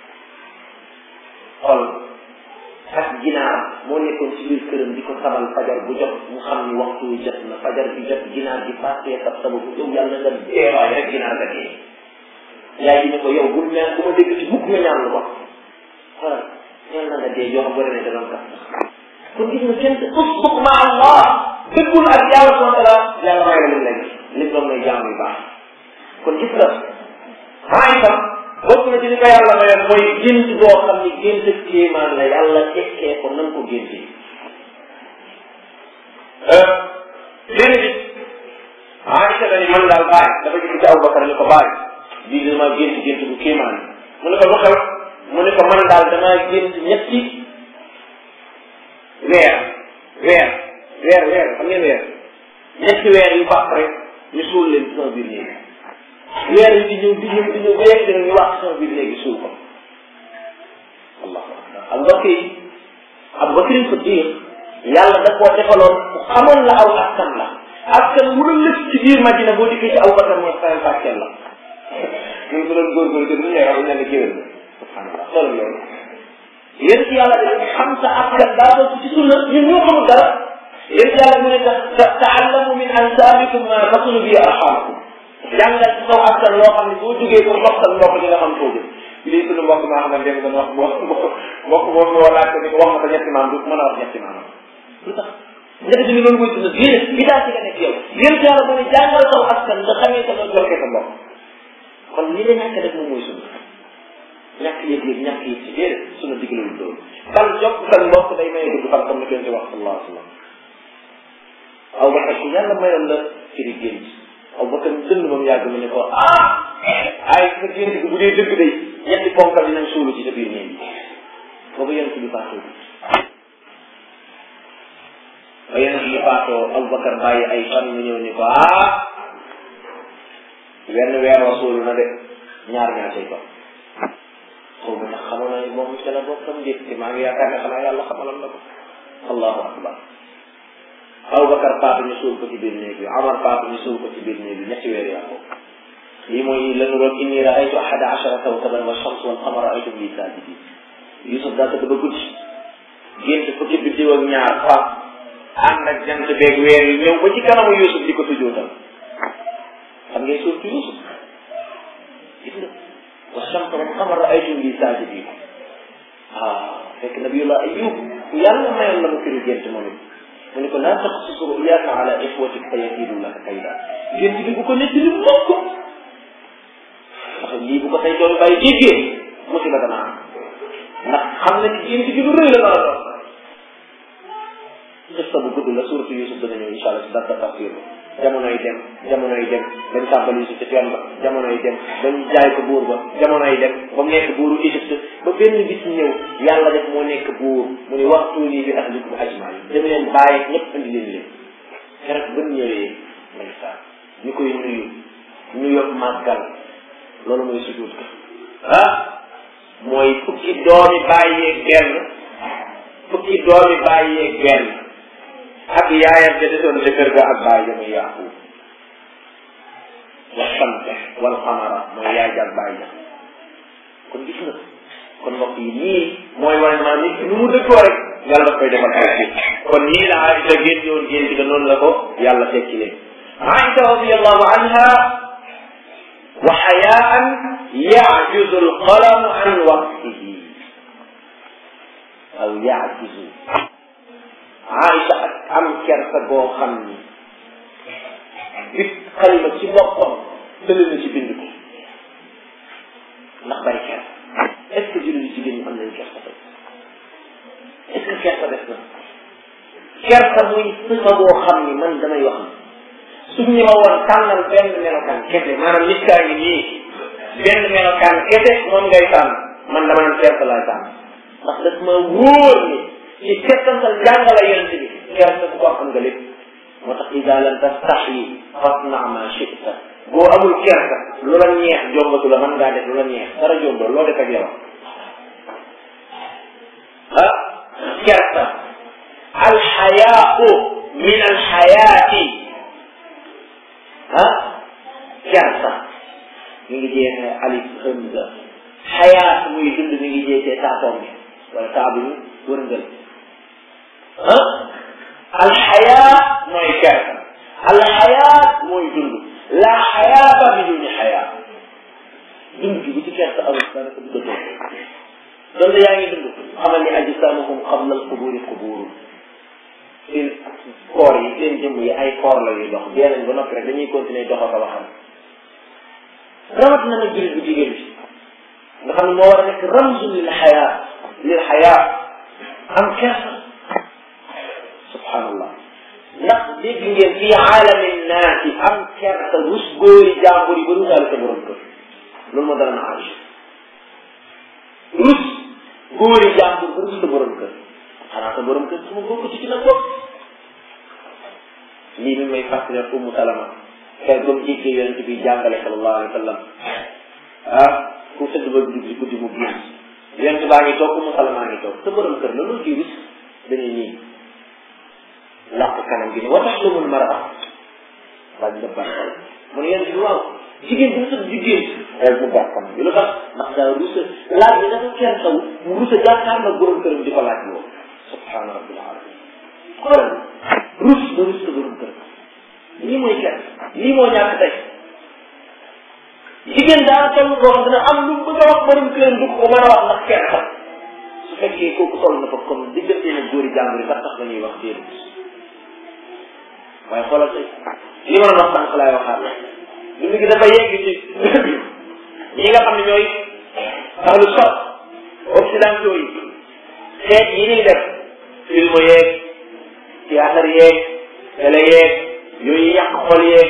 xol ak ginaar moo nekkoon ci biir këram di ko sabal fajar bu jot mu xam ni waxtu wi jot na fajar bi jot ginaar gi passé sab sababu yow yàlla nga dee waay rek ginaar nga dee yaay ji ne ko yow bul ñaan bu ma dégg ci mukk nga ñaan lu wax xoolal ñaan na nga dee yoo xam boo demee da doon kat kon gis nga kenn usbuk ma allah dëggul ak yàlla subhanahu wa taala yàlla may la lim lay lim doon may jaam yu baax kon gis nga maa itam bokk na ci li ko yàlla mayoon mooy gént boo xam ni gént kéemaan la yàlla tekkee ko nan ko géntee benn bis Aïcha la ni man daal bàyyi dafa gis ci Abubakar ni ko bàyyi bii dama gént gént bu kéemaan mu ne ko lu xew mu ne ko man daal damaa gént ñetti weer weer weer weer xam ngeen weer ñetti weer yu baax rek ñu suul leen ci sama biir néeg weer yi di ñëw di ñëw di ñëw ba yegg dina ñu wax sama biir léegi suul ko allahu akbar ak mbokk yi Abu Bakrin Siddiq yàlla da koo defaloon ku xamoon la aw askan la askan mu doon lëkk ci biir Madina boo dikkee ci Abu Bakar mooy faral fàcceel la ñun bu doon góorgóorlu te du ñëw wax ne la géwél la subhanallah xoolal loolu yéen ci yàlla da xam sa askan daa bokk ci sunna ñun ñoo xamul dara yéen ci yàlla mu ne ta taallamu min ansaabikum ma tasulu bi arxamakum jàngal ci saw askan loo xam ne boo jógee pour mbokk sa mbokk di nga xam foo jëm lii suñu mbokk maa xam ne dem doon wax mbokk mbokk boobu moo laaj ko ni ko wax ma ko ñetti maam du mën a wax ñetti maam lu tax njëkk bi loolu mooy sunna diine bi daa ci nga nekk yow yéen ci yàlla mu ne jàngal saw askan nga xamee sa doon jokkee sa mbokk kon li la ñàkk def moom mooy sunna ñàkk yëg-yëg ñàkk yëg ci déedéet sunna digalewul loolu kan jokk sa mbokk day maye gudd fan comme ni kenn ci wax sallallahu alayhi wa sallam aw ba ku yàlla mayoon la firi gént aw ba kan dënd moom yàgg mu ne ko ah ay sa gént gi bu dee dëgg day ñetti ponkal dinañ suulu ci sa biir néeg bi boobu yonent bi faatoo ba yonent bi faatoo Abubakar bàyyi ay fan mu ñëw ni ko ah wenn weer wa suulu na de ñaar ñaar say topp xaw ma tax xamoon na ni moom ca la bokkam déet te maa ngi yaakaar ne xanaa yàlla xamalam na ko allahu akbar Abubakar faatu ñu suul ko ci biir néeg bi Omar faatu ñu suul ko ci biir néeg bi ñetti weer yaa ko lii mooy la ñu doon inni raaytu ahada achara kawkaban wa shams wal qamara raaytum li saajidin Yusuf daa tëdd ba guddi gént fukki biddiw ak ñaar fa ànd ak jant beeg weer yi ñëw ba ci kanamu Yusuf di ko tujootal xam ngay suul ci Yusuf gis nga wa shams wal qamara raaytum li saajidin ah fekk nabiyullah Ayub yàlla mayoon la mu firi gént moom it mu ne ko laa taqsus ruyaaka ala ixwatik fa yakiidu laka kayda gént bi bu ko netti li mokk ndax lii bu ko say doom bàyyi déggee musiba dana am ndax xam na ni gént bi lu rëy la nar a doon xista bu gudd la suuratu Yusuf dana ñëw incha allah si dara tafsir jamonoy dem jamonoy dem dañ tàmbali Yusuf ca teen ba jamonoy dem dañ jaay ko buur ba jamonoy dem ba mu nekk buuru Égypte ba benn bis ñëw yàlla def moo nekk buur mu ne waxtu nii bi ahlikum ajmain dama leen bàyyi ñëpp indi leen leen keroog ba ñëwee ndeysaan ñu koy nuyu nuyu màggal loolu mooy sujud ka ah mooy fukki doomi bàyyeeg benn fukki doomi bàyyeeg benn ak yaayam ja desoon ca kër ga ak bàyyi ja muy Yaaqub wa shamsa wal qamara mooy yaay ja ak bàyyi ja kon gis nga kon mbokk yi nii mooy wane maa nit nu mu dëkkoo rek yàlla daf koy defal ay bi kon nii la Aïcha génn woon génn ga noonu la ko yàlla tekki leen Aïcha radiallahu anha wa xayaan yajuzu alqalamu an waqtihi aw yajuzu Aïcha ak am kersa goo xam ni bit xalima ci boppam tële na ci bind ko ndax bari kersa est-ce que jullit jigéen ñi am nañ kersa tey est-ce que kersa def na kersa muy sifa boo xam ni man damay wax suñ ñi ma woon tànnal benn melokaan kese maanaam nit kaa ngi nii benn melokaan kese moom ngay tànn man dama naan kersa laay tànn ndax daf ma wóor ni ci settantal jàngala yonent bi kersa ku ko am nga lépp moo tax ida lam tastaxyi fasna ma chita boo amul kersa lu la neex jombatu la mën ngaa def lu la neex dara jomboo loo def ak yow ah kersa alxayaau min alxayaati ah kersa mi ngi jeexee alif hamza xayaat muy dund mi ngi jeexee taatoom bi wala taabu ñu wërngal ah alxayaa mooy kersa alxayaat mooy dund la xayaata biduni xayaa dund gi bu ci kersa amul dara ko dugg donte yaa ngi dund xamal ni ajsaamuhum qabla alquburi quburu seen koor yi seen jëmm yi ay koor la yuy dox dee nañ ba noppi rek dañuy continuer dox ak a waxam rawat na nag jullit bu jigéen bi nga xam ne moo war a nekk ramzu lil xayaa lil xayaa am kersa subhanallah ndax dégg ngeen fii aalami naasi am kersa rus góori jàmbur yi ba rusaale sa borom kër loolu moo dara na Aïcha rus góori jàmbur ba rus sa borom kër xanaa sa borom kër su ma bokk ci ci nag bopp lii mi may fàttali Ummu Salama kay ba mu jiitee yonente bi jàngale sallallahu alayhi wa sallam ah ku tëdd ba guddi guddi mu génn yonente baa ngi toog mu salamaa ngi toog sa borom kër la loolu ci rus dañuy nii làq kanam gi ne wa tax lumul mara daal di def mu ne yonente bi waaw jigéen bu mu tëdd di génn rek mu baax kanam bi lu tax ndax daa rusa laaj bi dafa kenn taw mu rusa jàkkaar na borom këram di ko laaj loolu subhaana rabbil alamin xoolal rus ba rus sa borom kër lii mooy kenn lii moo ñàkk tey jigéen daa toll boo xam dina am lu bëgg a wax borom këram du ko mën a wax ndax kenn xam su fekkee kooku toll na fa comme diggante na góori jàmbur yi sax tax la ñuy wax déedéet waaye xoolal tey li ma doon wax sànq laay waxaat lu mu gi dafa yegg ci ñi nga xam ne ñooy ahlu sot occidentaux yi xeet yi ñuy def film yeeg théâtre yeeg télé yeeg yooyu yàq xol yeeg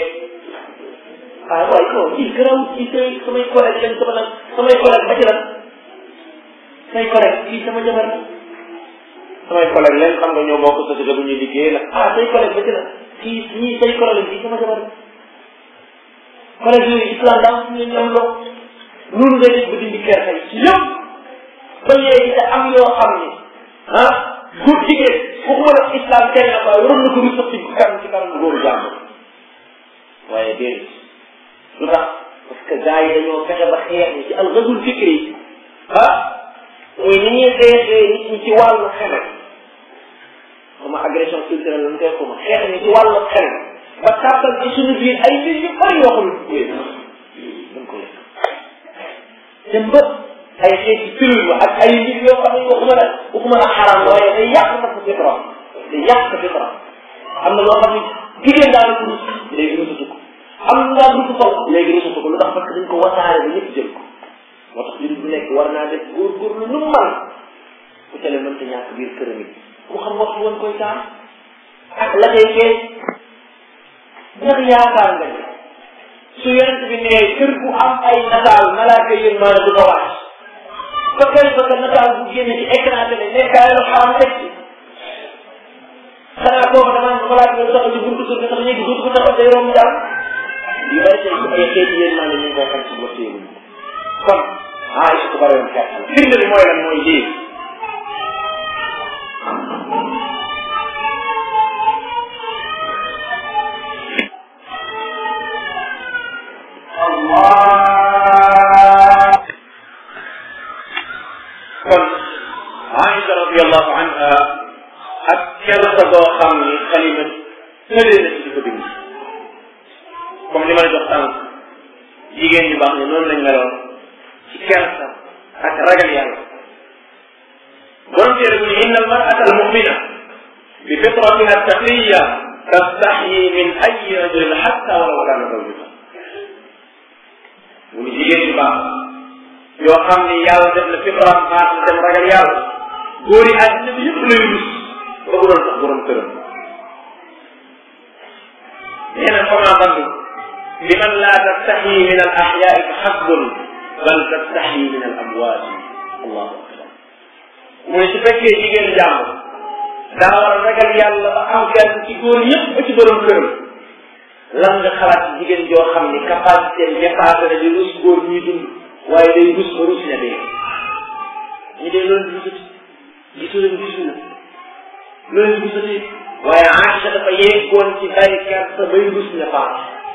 ah waaye non kii garaw kii say samay collègue lañ sama nag samay collègue ba ci lan say collègue kii sama jabar la samay collègue leen xam nga ñoo bokk société bu ñuy liggéey nag ah say collègue ba ci lan kii ñii say collègue kii sama jabar la collègue yooyu islam daa am ñoom loo loolu ngay def ba dindi kersa yi ci yëpp ba léegi te am yoo xam ni ah góor jigéen waxuma la islam tere na ko waaye waroon na ko rusat ci kanam ci kanam góoru jàmbur waaye déedéet lu tax parce que gars yi dañoo fexe ba xeex ni ci alxazul fikri yi ah muy ni ñuy xeexee nit ñi ci wàllu xeme xama agression culturelle la ñu koy xuma xeex ni ci wàllu xeme ba tàbbal ci suñu biir ay mbir yu bëri yoo xam ne dañ ko lekk dem ba ay xeeti film ak ay mbir yoo xam ne waxuma la waxuma la xaraam waaye day yàq sa fitra day yàq sa fitra am na loo xam ne jigéen daal ko rus léegi rusatu ko am na daal rusu sol léegi rusatu ko lu tax parce que dañ ko wasaare ba ñëpp jël ko moo tax jullit bu nekk war naa def góorgóorlu lu mu mën ku tele mënta ñàkk biir këram it mu xam waxtu woon koy taal ak la koy feeñ ndax yaakaar nga ni su yonent bi nee kër bu am ay nataal malaaka yéen maana du ko wàcc ba kay ba ka nataal bu génne ci écran télé nekkaay lu xaram teg ci xanaa boobu dama am malaaka yi taxaw ci buntu kër nga tax ñegi dootu ko taxaw day romb daal yu bari tey ay xeeti yéen maana ñu ngi koy xam ci ba téewuñ kon ah il ko bari woon xeet la firnde bi mooy lan mooy lii kon Aïcha radiallahu anha ak kersa boo xam ni xalima tëlee na ci di ko bind comme li ma la jox tànk jigéen ñu baax ne noonu lañ meloon ci kersa ak ragal yàlla borom téere bu ni inna almar'ata almumina bi fitratiha taqiya tastaxyi min ayi rajulin xatta walaw kaana zawjuha mu ni jigéen ñu baax yoo xam ni yàlla def na fitraam baax na dem ragal yàlla góor yi àddina bi yëpp lay rus ba bu doon sax borom këram nee na fama bandu bi man laa tastaxyi min al axyaai fa xasbun bal tastaxyi min al amwaati allahu akbar mu ne su fekkee jigéen jàmm daa war a ragal yàlla ba am gerte ci góor yëpp ba ci borom këram lan nga xalaat ci jigéen joo xam ni capacité dépassé na di rus góor ñuy dund waaye day rus ba rus na dee ñu dee loolu gisut gisu leen gisu la loolu gisutee waaye Aïcha dafa yeggoon ci bay kersa bay rus na faat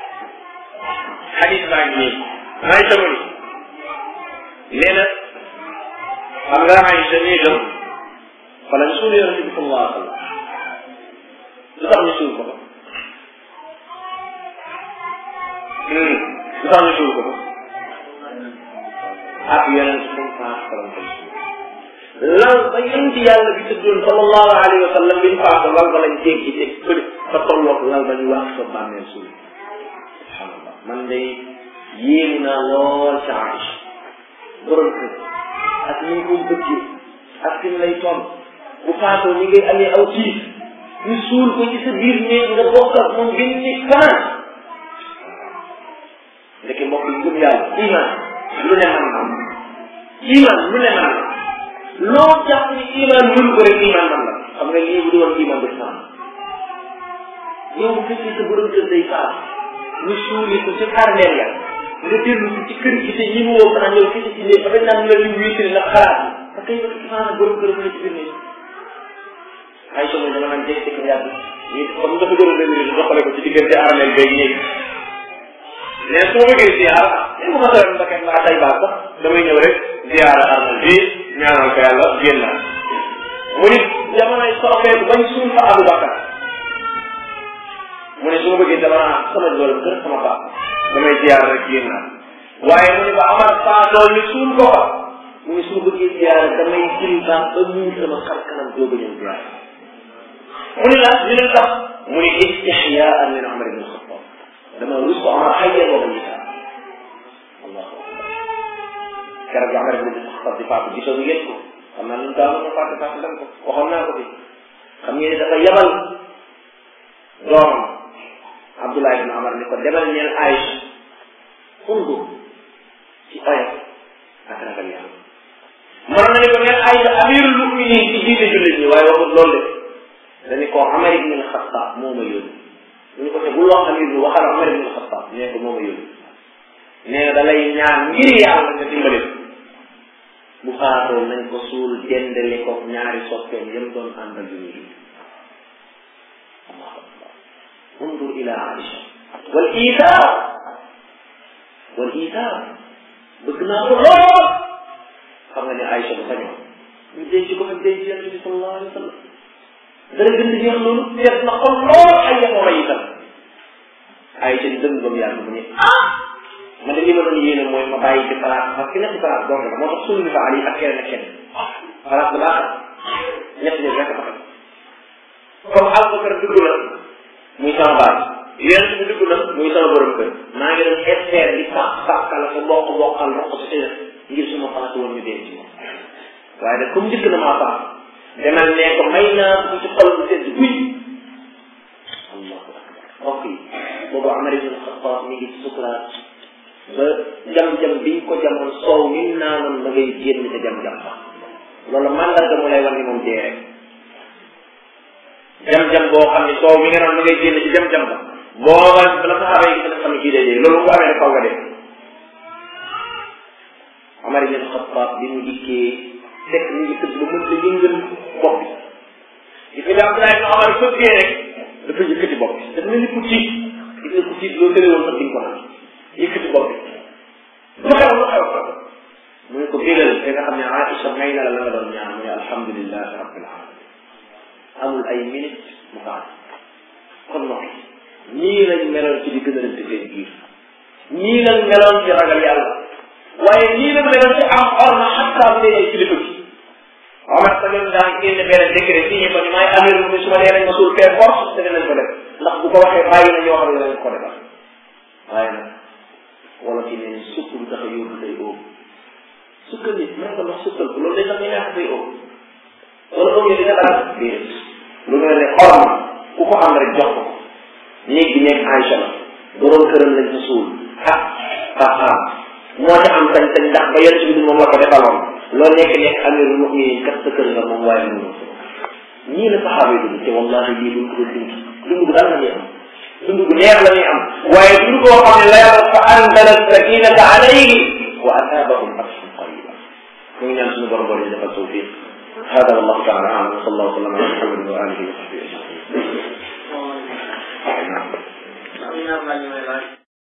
xadis baa ngi nii Aïcha mu ni nee na xam nga Aïcha nii dem fa lañ suul yonente bi sallallahu alayhi wa sallam lu tax ñu suul ko fa lu tax ñu suul ko fa ak yonente sam faat faram ko lal ba yonent yàlla bi tëddoon sallallahu alayhi wa sallam biñ faatu lal ba lañ jéggi teg fële ba tolloog lal ba ñu wax sa bàmmeel suul subhanallah man day yéemu naa lool sa Aïcha borom kër ak ni ñu koy bëggee ak fi mu lay toll bu faatoo ñi ngay amee aw tiis ñu suul ko ci sa biir néeg nga bokk ak moom gën ni fanaan ndeke mbokk yi gëm yàlla iman lu ne man am iman lu ne man la loo jàpp ni iman mënu ko rek iman man la xam nga lii bu doon iman du faam yow bu fekkee sa borom kër day faat ñu suuli ko ci armeel ya nga dellu si ci kër gi te ñi mu woo xanaa ñëw fii ci néeg ba dañ naan la ñu wiitali ndax xalaat parce que yow maanaam borom kër mu ne ci biir néeg ay so dama naan jékki ko yàgg ñu comme dafa gën a dëgëri ñu doxale ko ci diggante armeel beeg néeg mais su ma bëggee ziar li ma mos a dem Mbacke mbaa tay baax sax damay ñëw rek ziar armeel bi ñaanal ko yàlla génn mu nit jamonoy soppeeku bañ suul fa Abu Bakar mu ne su ma bëggee dama naan sama borom kër sama baax damay ziar rek génn waaye mu ne ba Amar faatoo ñu suul ko fa mu ne su ma bëggee ziar damay jël baax ba muur sama xar kanam dooga ñëw ziar mu ne la ñu ne tax mu ne istixyaan min Umar ibn Xattaab dama rus ko Amar xayya booba ñita allahu akbar keroog bi Umar ibn Xattaab di faatu gisoo ngeen ko xam naa ñun daal ma fàtte fàtte dem ko waxoon naa ko fi xam ngeen ne dafa yabal doomam Abdullah ibn Amar ni ko demal ñeel Aïcha undu ci oyof ak ragal yàlla mënoon na ni ko ñeel Aïcha amirul muminin ci jiite jullit ñi waaye waxut loolu de dañu ko Amar ibn al-Khattab moo ma yónni ñu ko te bul wax amir bi waxal Amar ibn al-Khattab nee ko moo ma yónni nee nga da lay ñaan ngir yàlla nga dimbali bu faatoo nañ ko suul dendale ko ñaari soppeem yam doon àndal yu ñuy allahu akbar undur ila Aïcha wal iitaar wal iitaar bëgg naa ko lool xam nga ne Aïcha bu sañoon ñu denc ko fa denc yonent bi sallallahu alayhi wa sallam dara gën di jeex loolu seet na ko lool ay yamoo yi tam Aïcha di dëng ba mu yàgg mu ne ah man de li ma doon yéene mooy ma bàyyi ci place parce que ñetti place dong la moo tax suul ni fa Ali ak keneen ak keneen place bu baax ñett ñi rek fa comme Abubakar dugg la muy sama baay yonent bi dugg na muy sama borom kër maa ngi doon espérer di sax saxkala ko bokk bokkal roq si xëy ngir suma faatu woon ñu denc moom waaye nag comme njëkk na maa faat demal ne ko may naa ko ci xol bu sedd guy allahu akbar mbokk yi boobu Amar ibn Xattaab mi ngi ci sukuraat ba jam-jam biñ ko jamoon soow mi naanoon ma ngay génn ca jam-jam ba loolu mandarga mu lay wan ni moom dee rek jam-jam boo xam ne soow mi nga naan ma ngay génn ci jam-jam ba booba bala saxaaba yi gis xam ne kii dee dee loolu bu amee ne faw nga dee Amar ibn Xattaab bi mu dikkee fekk mi ngi tëdd ba mën la yëngal bopp bi di fi daa Abdullah ibn Omar fëggee rek dafa yëkkati bopp bi dafa mel ni ku tiit gis nga ku tiit loolu tëre woon sax di nga ko naan yëkkati bopp bi lu xew lu xew mu ne ko bégal te nga xam ne Aïcha may na la la nga doon ñaan mu ne alhamdulilah rabbil alamin amul ay minute mu faat kon noppi ñii lañ meloon ci di gën a rëdd seen biir ñii lañ meloon ci ragal yàlla waaye ñii lañ meloon ci am orma xataa bu dee ay kilifa gi Omar sa ngeen daan génne benn décret signé ko ni maay amir mu su ma nee nañ ma suul fee force te dinañ ko def ndax bu ko waxee bàyyi na ñoo xam ne dinañ ko defal waaye nag wala ci ne sukk du tax a yóbbu day óob sukkal nit mën ko ndox sukkal ko loolu day tax ñu neex day óob wala óob yi dina daal déedéet lu mel ne orma ku ko am rek jox ko néeg bi nekk Aïcha la borom këram lañ fa suul ak papaam moo ci am sañ-sañ ndax ba yonent bi moom la ko defaloon loolu nekk nekk amirul muminin kat sa kër nga moom waaye mënu ñii la saxaaba yi dund te wallahi lii duñ ko dund dund gu dal la ñuy am dund gu neex la ñuy am waaye dund koo xam ne la yàlla fa anzala sakinata alayhi wa asaabahum fathan qariba mu ngi ñaan suñu borom borom ñu defal tawfiq hada wallahu taala alam wa sallallahu sallam ala muhammadin wa alihi wa sahbihi ajmain